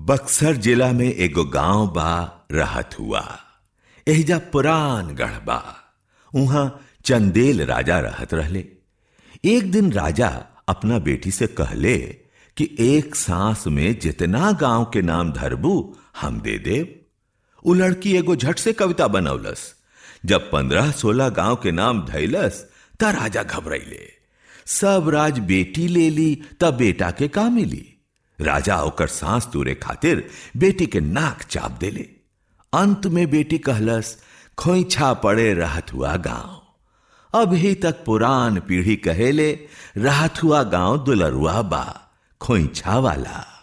बक्सर जिला में एगो गांव बा रहत हुआ एहिजा पुरान गढ़ बा उहां चंदेल राजा रहत रहले एक दिन राजा अपना बेटी से कहले कि एक सांस में जितना गांव के नाम धरबू हम दे देव उ लड़की एगो झट से कविता बनौलस जब पंद्रह सोलह गांव के नाम धैलस त राजा घबराइले सब राज बेटी ले ली तब बेटा के का मिली राजा ओकर सांस तूरे खातिर बेटी के नाक चाप देले अंत में बेटी कहलस खोइछा पड़े रहत हुआ गांव अभी तक पुरान पीढ़ी कहेले रहत हुआ गांव दुलरुआ बा खोइछा वाला